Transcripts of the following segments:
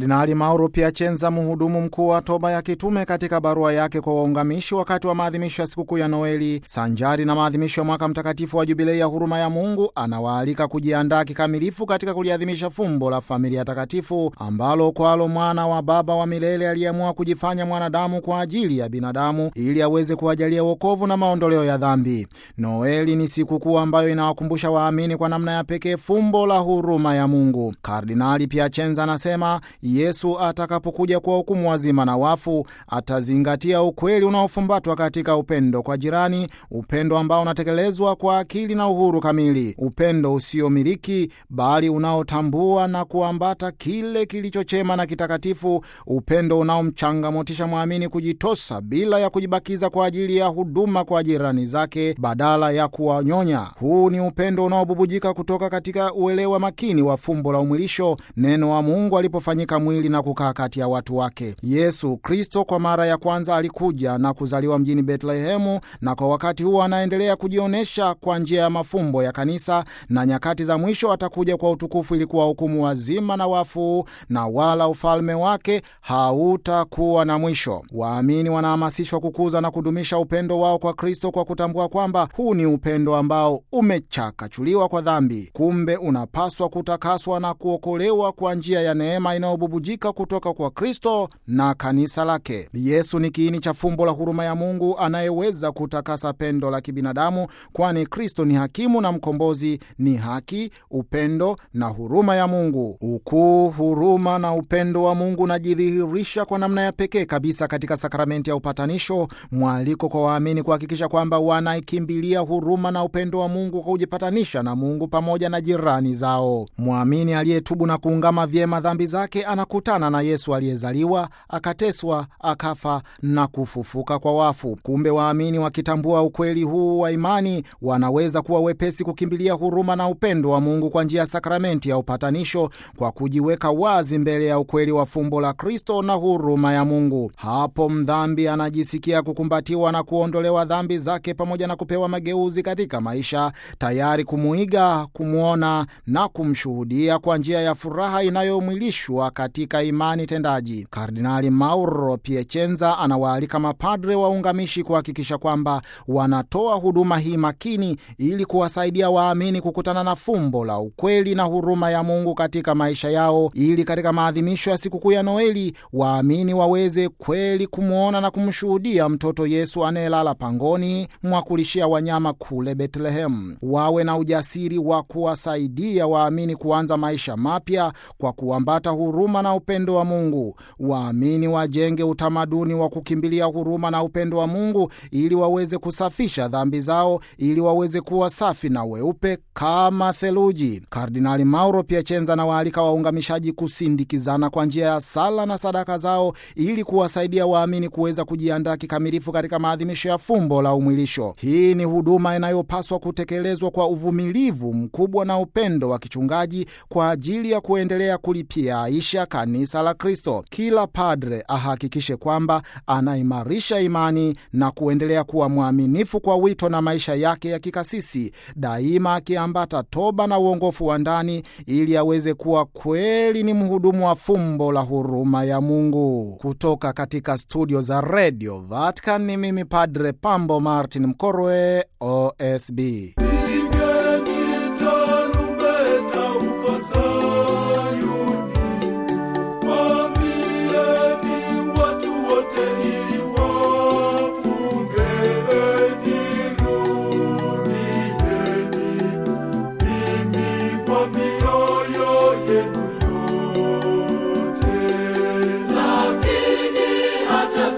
Kardinali Mauro Piacenza, mhudumu mkuu wa toba ya kitume, katika barua yake kwa waungamishi wakati wa maadhimisho ya sikukuu ya Noeli sanjari na maadhimisho ya mwaka mtakatifu wa Jubilei ya huruma ya Mungu, anawaalika kujiandaa kikamilifu katika kuliadhimisha fumbo la familia takatifu ambalo kwalo mwana wa Baba wa milele aliyeamua kujifanya mwanadamu kwa ajili ya binadamu ili aweze kuwajalia wokovu na maondoleo ya dhambi. Noeli ni sikukuu ambayo inawakumbusha waamini kwa namna ya pekee fumbo la huruma ya Mungu. Kardinali Piacenza anasema Yesu atakapokuja kwa hukumu wazima na wafu, atazingatia ukweli unaofumbatwa katika upendo kwa jirani, upendo ambao unatekelezwa kwa akili na uhuru kamili, upendo usiomiliki bali unaotambua na kuambata kile kilichochema na kitakatifu, upendo unaomchangamotisha mwamini kujitosa bila ya kujibakiza kwa ajili ya huduma kwa jirani zake badala ya kuwanyonya. Huu ni upendo unaobubujika kutoka katika uelewa makini wa fumbo la umwilisho, neno wa Mungu alipofanyika mwili na kukaa kati ya watu wake. Yesu Kristo kwa mara ya kwanza alikuja na kuzaliwa mjini Betlehemu, na kwa wakati huo anaendelea kujionyesha kwa njia ya mafumbo ya kanisa, na nyakati za mwisho atakuja kwa utukufu ili kuwahukumu wazima na wafu, na wala ufalme wake hautakuwa na mwisho. Waamini wanahamasishwa kukuza na kudumisha upendo wao kwa Kristo kwa kutambua kwamba huu ni upendo ambao umechakachuliwa kwa dhambi, kumbe unapaswa kutakaswa na kuokolewa kwa njia ya neema inayobubujika kutoka kwa Kristo na kanisa lake. Yesu ni kiini cha fumbo la huruma ya Mungu anayeweza kutakasa pendo la kibinadamu, kwani Kristo ni hakimu na mkombozi, ni haki, upendo na huruma ya Mungu. Ukuu, huruma na upendo wa Mungu unajidhihirisha kwa namna ya pekee kabisa katika sakramenti ya upatanisho, mwaliko kwa waamini kuhakikisha kwamba wanaikimbilia huruma na upendo wa Mungu kwa kujipatanisha na Mungu pamoja na jirani zao. Mwamini aliyetubu na kuungama vyema dhambi zake anakutana na Yesu aliyezaliwa, akateswa, akafa na kufufuka kwa wafu. Kumbe waamini wakitambua ukweli huu wa imani wanaweza kuwa wepesi kukimbilia huruma na upendo wa Mungu kwa njia ya sakramenti ya upatanisho, kwa kujiweka wazi mbele ya ukweli wa fumbo la Kristo na huruma ya Mungu. Hapo mdhambi anajisikia kukumbatiwa na kuondolewa dhambi zake pamoja na kupewa mageuzi katika maisha, tayari kumuiga, kumwona na kumshuhudia kwa njia ya furaha inayomwilishwa katika imani tendaji. Kardinali Mauro Piacenza anawaalika mapadre waungamishi kuhakikisha kwamba wanatoa huduma hii makini ili kuwasaidia waamini kukutana na fumbo la ukweli na huruma ya Mungu katika maisha yao, ili katika maadhimisho ya sikukuu ya Noeli waamini waweze kweli kumwona na kumshuhudia mtoto Yesu anayelala pangoni mwa kulishia wanyama kule Betlehemu. Wawe na ujasiri wa kuwasaidia waamini kuanza maisha mapya kwa kuambata huruma na upendo wa Mungu. Waamini wajenge utamaduni wa kukimbilia huruma na upendo wa Mungu ili waweze kusafisha dhambi zao, ili waweze kuwa safi na weupe kama theluji. Kardinali Mauro Piacenza anawaalika waungamishaji kusindikizana kwa njia ya sala na sadaka zao ili kuwasaidia waamini kuweza kujiandaa kikamilifu katika maadhimisho ya fumbo la umwilisho. Hii ni huduma inayopaswa kutekelezwa kwa uvumilivu mkubwa na upendo wa kichungaji kwa ajili ya kuendelea kulipia aisha kanisa la Kristo. Kila padre ahakikishe kwamba anaimarisha imani na kuendelea kuwa mwaminifu kwa wito na maisha yake ya kikasisi, daima akiambata toba na uongofu wa ndani ili aweze kuwa kweli ni mhudumu wa fumbo la huruma ya Mungu. Kutoka katika studio za redio Vatican ni mimi Padre Pambo Martin Mkorwe, OSB.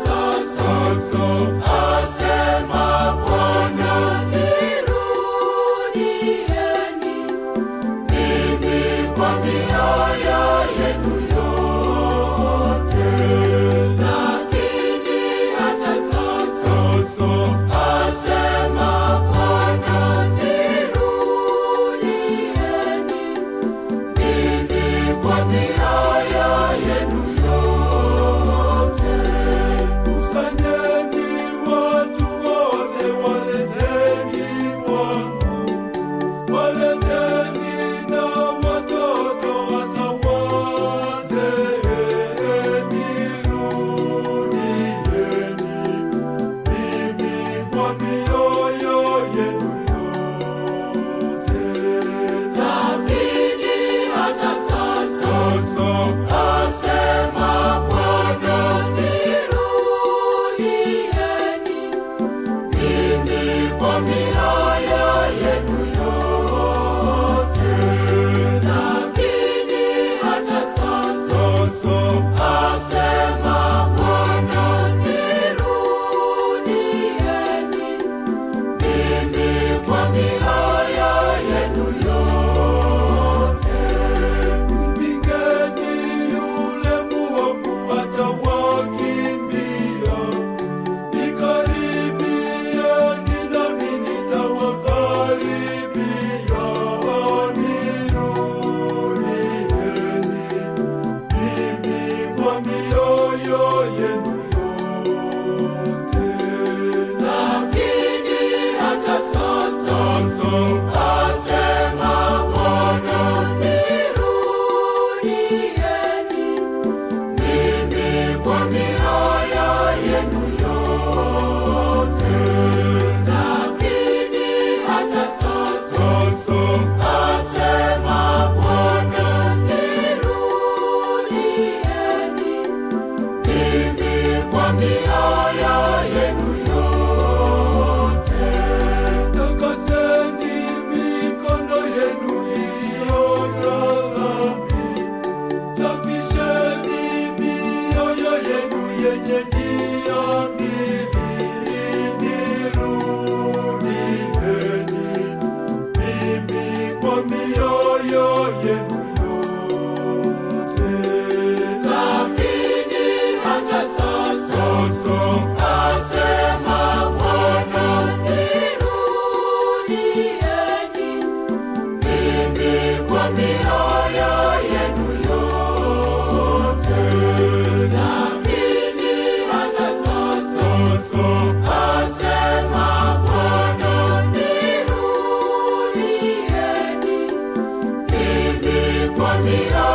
Asema Bwana, nirudi ndio